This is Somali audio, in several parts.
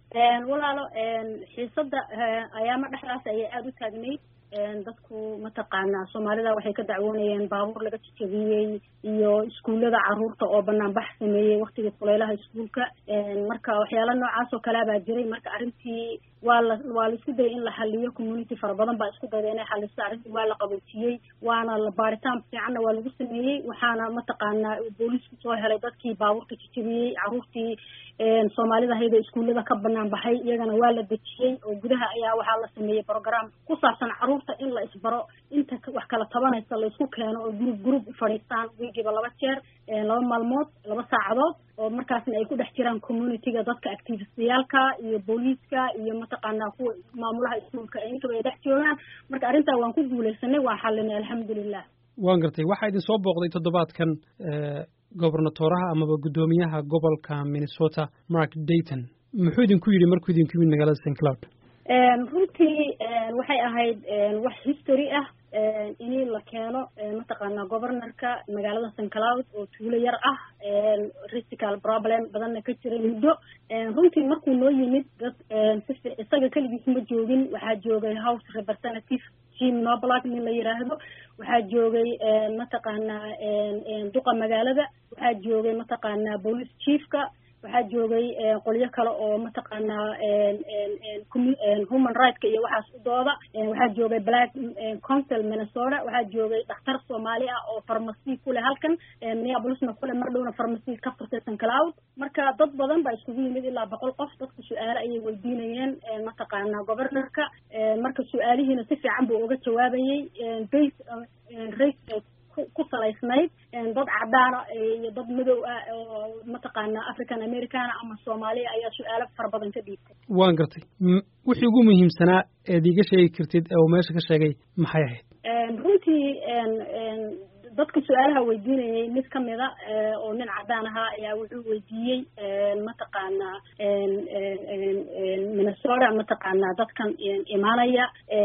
walaalo xiisada ayaama dhexdaas ayay aada u taagnayd dadku mataqaanaa soomaalida waxay ka dacwoonayeen baabuur laga jajabiyey iyo iskuullada caruurta oo banaanbax sameeyey waktigii kuleylaha iskuulka marka waxyaala noocaas oo kalea baa jiray marka arrintii waa la waa la isku dayay in la xaliyo community fara badan baa isku dayda inay xaliso arrintii waa la qaboojiyey waana la baaritaan fiicanna waa lagu sameeyey waxaana mataqaanaa booliisku soo helay dadkii baabuurka jajabiyey caruurtii soomaalida hayda iskuullada ka banaan baxay iyagana waa la dejiyey oo gudaha ayaa waxaa la sameeyey program ku saabsan caruurta in la isbaro inta wax kala tabanaysa la isku keeno oo group group u fadhiistaan wiigiiba laba jeer laba maalmood laba saacadood oo markaasna ay ku dhex jiraan communityga dadka activistayaalka iyo booliiska iyo mataqaanaa kuwa maamulaha iskuulka intaba ay dhex joogaan marka arrintaa waan ku guuleysanay waa xalinay alxamdulilah waan gartay waxaa idin soo booqday toddobaadkan gobernatoraha amaba guddoomiyaha gobolka minnesota mark dayton muxuu idinku yidhi markuu idinku yimid magaalada st cloud runtii waxay ahayd wax history ah in la keeno mataqaanaa governorka magaalada st cloud oo tuulo yar ah risical problem badanna ka jiray muddo runtii markuu noo yimid dad si isaga keligiis ma joogin waxaa joogay house representative jim noblack nin la yiraahdo waxaa joogay mataqaanaa duqa magaalada waxaa joogay mataqaanaa police chiefka waxaa joogay qolyo kale oo mataqaanaa human rightska iyo waxaas u dooda waxaa joogay black council minnesota waxaa joogay dhakhtar soomaali ah oo farmacy kuleh halkan minneapolisna kule mar dhowna farmacy ka furtay st cloud marka dad badan baa iskugu yimid ilaa boqol qof dadka su-aale ayay weydiinayeen mataqaanaa governorka marka su-aalihiina si fiican buu uga jawaabayey base race ku salaysnayd dad cadaana iyo dad madow ah oo mataqaanaa african americana ama soomaaliya ayaa su-aalo fara badan ka dhiibtay waan gartay wixii ugu muhiimsanaa eed iiga sheegi kartid ee uu meesha ka sheegay maxay ahayd runtii dadka su-aalaha weydiinayay mid kamida oo nin cadaan ahaa ayaa wuxuu weydiiyey mataqaanaa minnesota mataqaanaa dadkan imaanaya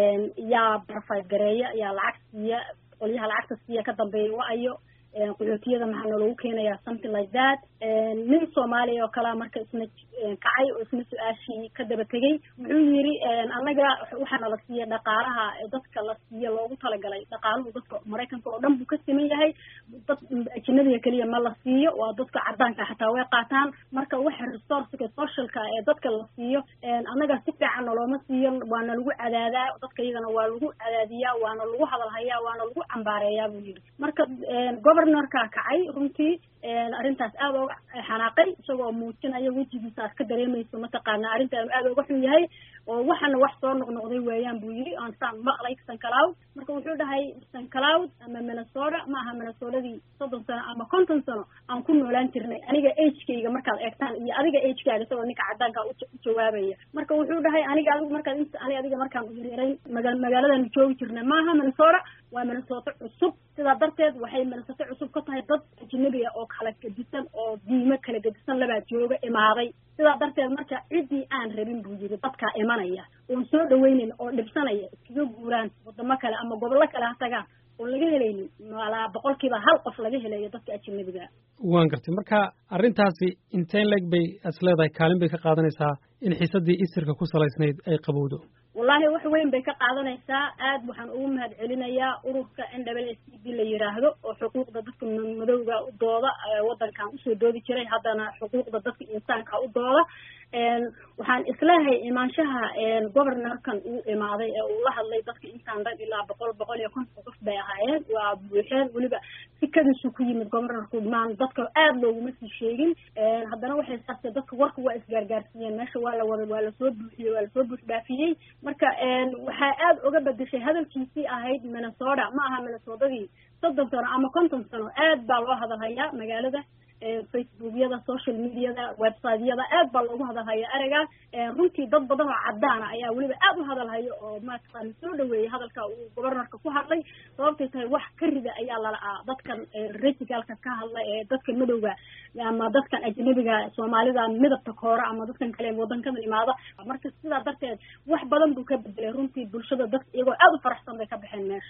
yaa barfayt gareeya yaa lacag siiya qolyaha lacagta siiya ka dambeeya wa-ayo qaxootiyada maxaa noolagu keenayaa something like that nin soomaaliya oo kalea marka isna kacay oo isna su-aashii ka daba tegey wuxuu yidhi annaga waxaana la siiya dhaqaalaha dadka la siiya loogu talagalay dhaqaaluhu dadka maraykanka oo dhan buu ka siman yahay dad ajinabiga keliya ma la siiyo waa dadka cadaanka xataa way qaataan marka waxa resourceka socialka ee dadka la siiyo annaga si fiican nolooma siiyo waana lagu cadaadaa dadka iyagana waa lagu cadaadiyaa waana lagu hadalhayaa waana lagu cambaareeyaa buu yidhi marka governorka kacay runtii arrintaas aada oga xanaaqay isagoo muujinaya wejigiisa aad ka dareemayso mataqaana arrintaan aada oga xun yahay oo waxana wax soo noqnoqday weeyaan buu yidhi aan saan maqlay st cloud marka wuxuu dhahay st cloud ama minnesota ma aha minnesotadii soddon sano ama konton sano aan ku noolaan jirnay aniga agekayga markaad eegtaan iyo adiga agekaaga isagoo ninka cadaanka u jawaabaya marka wuxuu dhahay aniga adigu markaad int ani adiga markaan yaryarayn maga magaaladaanu joogi jirnay maaha minnesota waa minnesota cusub sidaa darteed waxay minnesota cusub ka tahay dad ajnabiga oo kala gedisan oo diimo kala gedisan labaa jooga imaaday sidaa darteed marka ciddii aan rabin buu yidhi dadkaa imanaya oon soo dhaweynayn oo dhibsanaya iskaga guuraan wadamo kale ama gobollo kale ha tagaan oon laga helaynin malaa boqolkiiba hal qof laga helayo dadka ajnabiga waan gartay marka arrintaasi inteen leg bay as leedahay kaalin bay ka qaadanaysaa in xiisadii isirka ku salaysnayd ay qabowdo wallahi wax weyn bay ka qaadanaysaa aad waxaan ugu mahad celinayaa ururka n w s c b la yiraahdo oo xuquuqda dadka madowga u dooda waddankan usoo doodi jiray haddana xuquuqda dadka insaanka u dooda waxaan isleehay imaanshaha governorkan uu imaaday ee uu la hadlay dadka intaan dhan ilaa boqol boqol iyo konton qof bay ahaayeen waa buuxeen weliba sikadiisu ku yimid governorku maan dadka aada looguma sii sheegin haddana waxay saartay dadka warka waa isgaargaarsiiyeen meesha waa la wada waa lasoo buuxiyey waa lasoo buux dhaafiyey marka waxaa aada uga bedeshay hadalkiisii ahayd minnesota ma aha minnesotadii soddon sano ama konton sano aad baa loo hadalhayaa magaalada facebookyada social mediada websiteyada aad baa loogu hadalhaya ereyga runtii dad badan oo cadaana ayaa weliba aad u hadalhayo oo mataqaana soo dhaweeyay hadalka uu governorka ku hadlay sababtay tahay wax ka rida ayaa lala'aa dadkan reticalka ka hadla ee dadka madowga ama dadkan ajnabiga soomaalida midabta koora ama dadkan kale wadankadan imaada marka sidaa darteed wax badan buu ka bedelay runtii bulshada dad iyagoo aad u faraxsan bay ka baxeen meesha